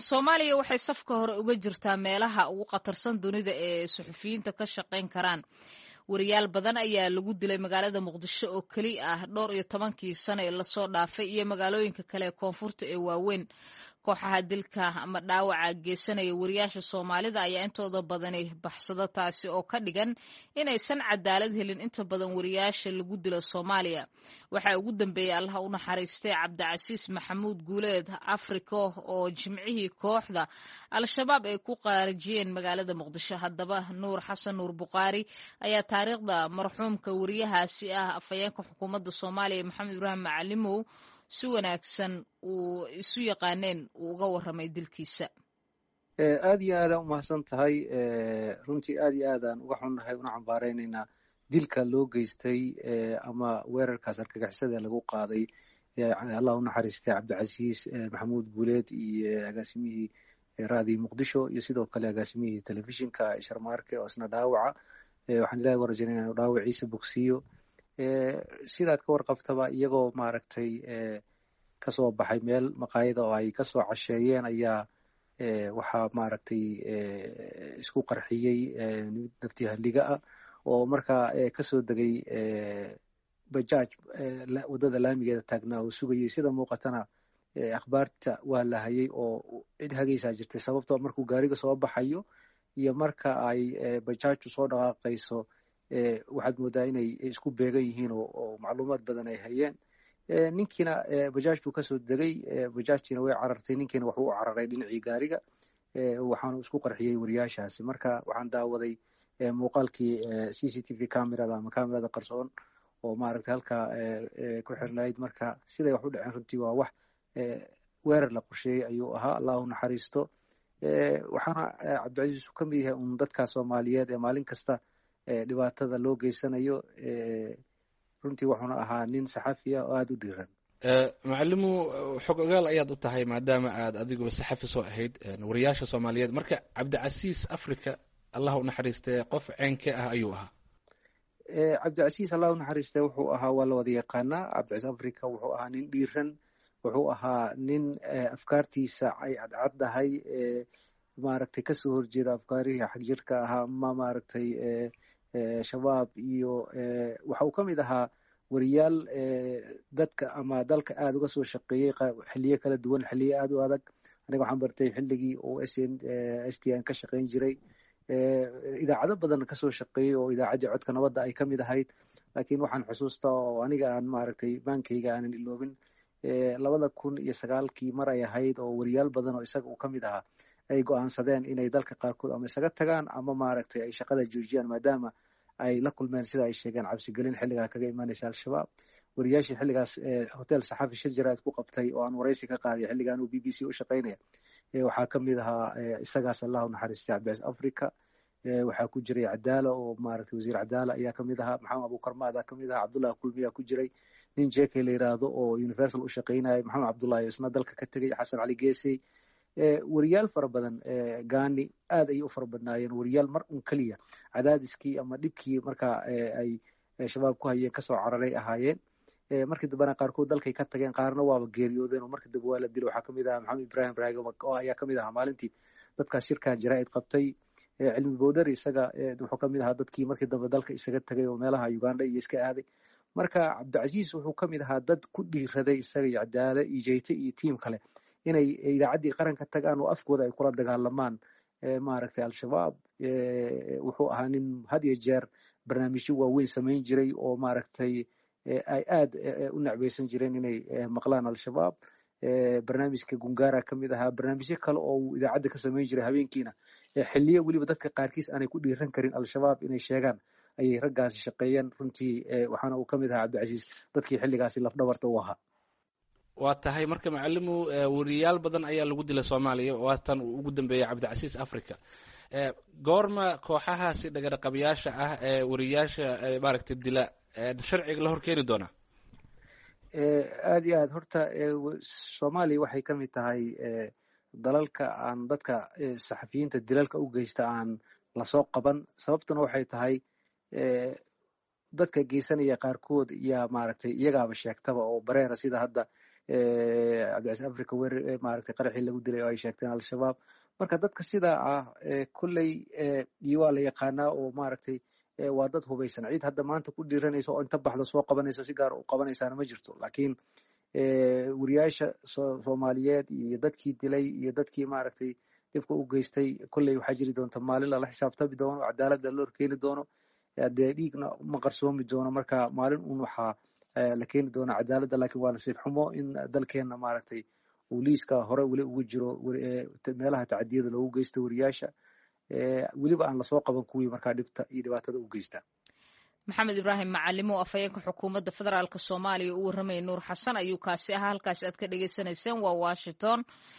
soomaaliya waxay safka hore uga jirtaa meelaha ugu khatarsan dunida ee suxufiyiinta ka shaqayn karaan wariyaal badan ayaa lagu dilay magaalada muqdisho oo keli ah dhowr iyo tobankii sano ee lasoo dhaafay iyo magaalooyinka kale ee koonfurta ee waaweyn kooxaha dilka ama dhaawaca geysanaya wariyaasha soomaalida ayaa intooda badani baxsado taasi oo ka dhigan inaysan cadaalad helin inta badan wariyaasha lagu dilo soomaaliya waxaa ugu dambeeyey allaha u naxariistay cabdicasiis maxamuud guuleed africo oo jimcihii kooxda al-shabaab ay ku qaarijiyeen magaalada muqdisho haddaba nuur xasan nuur bukhaari ayaa taariikhda marxuumka wariyahaasi ah afhayeenka xukuumadda soomaaliya maxamed ibraahim macalimow si wanaagsan uu isu yaqaaneen uu uga warramay dilkiisa aad iyo aadaan umahadsan tahay runtii aad iyo aadaan uga xunnahay una cambaareynayna dilka loo geystay ama weerarkaas argagixisada lagu qaaday allah u naxariistay cabdicasiis maxamuud guuleed iyo agaasimihii raadii muqdisho iyo sidoo kale agaasimihii telefishinka sharmaarke oo isna dhaawaca waxaan ilahi uga rajaynaya inu dhaawaciisa bogsiiyo sidaad ka warqabtaba iyagoo maaragtay kasoo baxay meel maqaayada oo ay kasoo casheeyeen ayaa waxaa maaragtay isku qarxiyey nafti halliga ah oo markaa kasoo degay bajaaj waddada laamigeeda taagnaa oo sugayay sida muuqatana akhbaarta waa la hayay oo cid hagaysaa jirtay sababtoo markuu gaariga soo baxayo iyo marka ay bajaajtu soo dhaqaaqayso waxaad moodaa inay isku beegan yihiin oo macluumaad badan ay hayeen ninkiina bajaajtuu kasoo degay bajaajtiina way carartay ninkiina waxuu u cararay dhinacii gaariga waxaanu isku qarxiyey wariyaashaasi marka waxaan daawaday muuqaalkii c c t v camerada ama camerada qarsoon oo maaragtay halkaa ku xirnayd marka siday wax u dhaceen runtii waa wax weerar la qorsheeyey ayuu ahaa allahu naxariisto waxaana cabdicasiis uu ka mid yahay un dadka soomaaliyeed ee maalin kasta dhibaatada loo geysanayo runtii wuxuuna ahaa nin saxafi ah oo aada u dhiiran macalimu xog ogaal ayaad u tahay maadaama aad adiguba saxafi soo ahayd wariyaasha soomaaliyeed marka cabdicasiis africa allah u naxariistee qof ceenke ah ayuu ahaa cabdicasiis allah u naxariistee wuxuu ahaa waa la wada yaqaanaa cabdicasiis africa wuxuu ahaa nin dhiiran wuxuu ahaa nin afkaartiisa ay cadcaddahay maaragtay kasoo horjeeda afkaarihii xagjirka ahaa ma maaragtay shabaab iyo waxa uu ka mid ahaa wariyaal dadka ama dalka aada uga soo shaqeeyey xiliyo kala duwan xiliyo aada u adag aniga waxaan bartay xilligii uu s n s t n ka shaqeyn jiray idaacado badan kasoo shaqeeyey oo idaacaddii codka nabadda ay ka mid ahayd laakiin waxaan xusuustaa oo aniga aan maaragtay baankayga aanan iloobin labada kun iyo sagaalkii mar ay ahayd oo wariyaal badan oo isaga uu ka mid ahaa ay go-aansadeen inay dalka qaarkood ama isaga tagaan ama maaragtay ay shaqada joojiyaan maadaama ay la kulmeen sida ay sheegeen cabsigelin xilligaa kaga imaanaysa al-shabaab wariyaashii xilligaas hotel saxafi shir jaraad ku qabtay oo aan waraysi ka qaaday xilligan uu b b c u shaqaynaya waxaa ka mid ahaa isagaas allahu naxariistay cabdicas africa waxaa ku jiray cadaala oo maaragtay wasiir cadaala ayaa kamid ahaa maxamed abukarmaada kamid ahaa cabdullahi kulmiyaa ku jiray nin jeke la yiraahdo oo universal u shaqaynaya maxamed cabdullahi isna dalka ka tegay xasan cali geesey wariyaal fara badan gani aad ayay u fara badnaayeen wariyaal mar un keliya cadaadiskii ama dhibkii markaa ay shabaab ku hayeen kasoo cararay ahaayeen markii dambena qaarkood dalkay ka tageen qaarna waaba geeriyoodeen oo markii dambe waa la dilay waxaa kamid ahaa maxamed ibrahim raagom oo ayaa kamid ahaa maalintii dadkaas shirkan jaraa'id qabtay cilmi bowdhar isaga wuxuu kamid ahaa dadkii markii dambe dalka isaga tagay oo meelaha uganda iyo iska aaday marka cabdicasiis wuxuu kamid ahaa dad ku dhiiraday isaga iyo cadaale iyo jeyte iyo tiim kale inay idaacaddii qaranka tagaan oo afkooda ay kula dagaalamaan maaragtay al-shabaab wuxuu ahaa nin had iyo jeer barnaamijyo waaweyn samayn jiray oo maaragtay ay aad u necbaysan jireen inay maqlaan al-shabaab barnaamijka gungaara ka mid ahaa barnaamijyo kale oo uu idaacadda ka samayn jiray habeenkiina xiliyo weliba dadka qaarkiis aanay ku dhiiran karin al-shabaab inay sheegaan ayay raggaasi shaqeeyeen runtii waxaana uu ka mid ahaa cabdicasiis dadkii xilligaasi lafdhabarta u ahaa waa tahay marka macalimu wariyaal badan ayaa lagu dilay soomaaliya waatan uu ugu dambeeyey cabdicasiis africa goorma kooxahaasi dhagaraqabayaasha ah ee wariyaasha maaragtay dila sharciga la horkeeni doonaa aad iyo aad horta soomaaliya waxay ka mid tahay dalalka aan dadka saxafiyiinta dilalka u geysta aan lasoo qaban sababtuna waxay tahay dadka geysanaya qaarkood yaa maaragtay iyagaaba sheegtaba oo bareera sida hadda cabdicasiis africa wer maaragtay qaraxii lagu dilay oo ay sheegteen al-shabaab marka dadka sidaa ah kolley iyo waa la yaqaanaa oo maaragtay waa dad hubaysan ciid hadda maanta ku dhiiranaysa oo inta baxdo soo qabanayso si gaar u qabanaysaana ma jirto laakiin wariyaasha soomaaliyeed iyo dadkii dilay iyo dadkii maaragtay dhibka u geystay kolley waxaa jiri doonta maalin lala xisaabtami doono cadaaladda loo keeni doono dee dhiigna ma qarsoomi doono marka maalin un waxaa la keeni doona cadaaladda lakin waa nasiib xumo in dalkeenna maaragtay uu liiska hore weli ugu jiro meelaha tacadiyada loogu geysta wariyaasha weliba aan lasoo qaban kuwii markaa dhibta iyo dhibaatada u geysta maxamed ibraahim macalimo afhayeenka xukuumadda federaalk soomaaliya u warramaya nuur xasan ayuu kaasi ahaa halkaasi aad ka dhegeysaneyseen waa washington